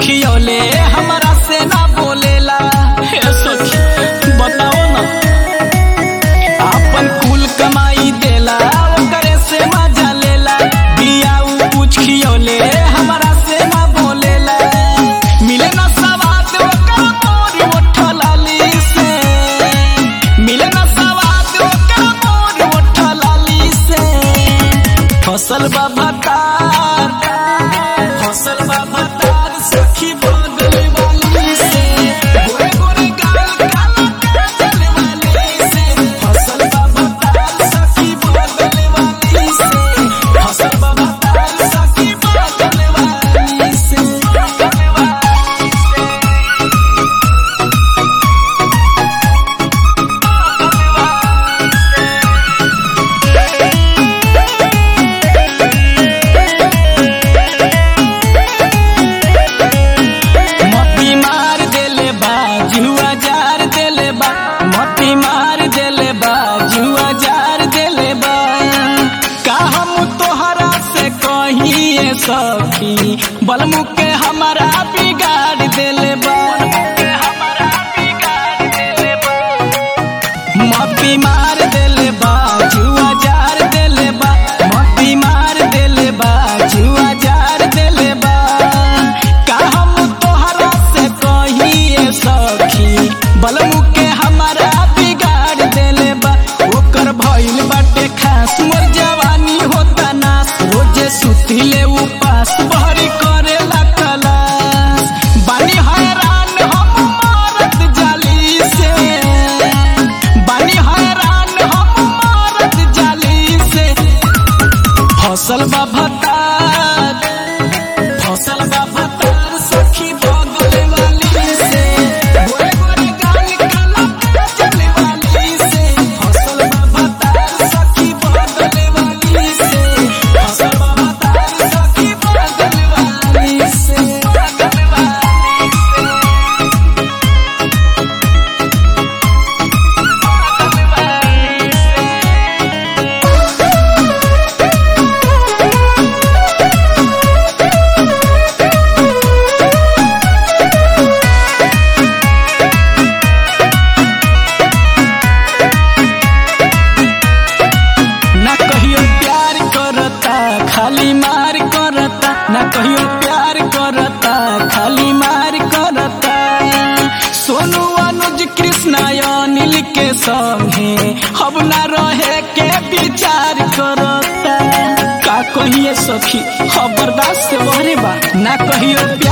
खियौले हमरा से ना बोलेला हे सखी बताओ ना आपन कुल कमाई देला ओकरे से मजा लेला दिया उ कुछ खियौले हमरा से ना बोलेला मिले ना सवाद ओकर मोर ओठलाली से मिले ना सवाद ओकर मोर ओठलाली से फसल बा भतार फसल बा भतार सखी बगल वाली से गोरे गोरे गाल काला काजल वाली से फसल बा भतार सखी बगल वाली से फसल बा भतार सखी बगल वाली से बगल वाली से मती मार देले बा जुआ जार देले बा मती मार देले बा जुआ जार देले बा का हम तोहरा से कहिए सखी बलमु के हमारा बिगाड़ देले बा मती मार देले बा जुआ जार देले बा मती मार देले बा जुआ जार देले बा का हम तोहरा से कहिए सखी बलमु के हमारा बिगाड़ देले बा ओकर भइल बाटे खास मोर जवानी होता नास रोजे सुतिले उपास बहरी करेला कलास बानी हैरान हम मारत जाली से बानी हैरान हम मारत जाली से फसल बा भतार फसल बा भतार सखी बगल वाली से गोरे गोरे गाल काला काजल वाली से फसल बा भतार सखी बगल वाली से फसल बा भतार सखी बगल वाली से बगल वाली से ना कहियो प्यार करता खाली मार करता ना कहियो प्यार करता खाली मार करता सोनू अनुज कृष्णा अनिल के संगे अब ना रहे के विचार करता का कहिए सखी खबरदार से बहरे बा ना कहियो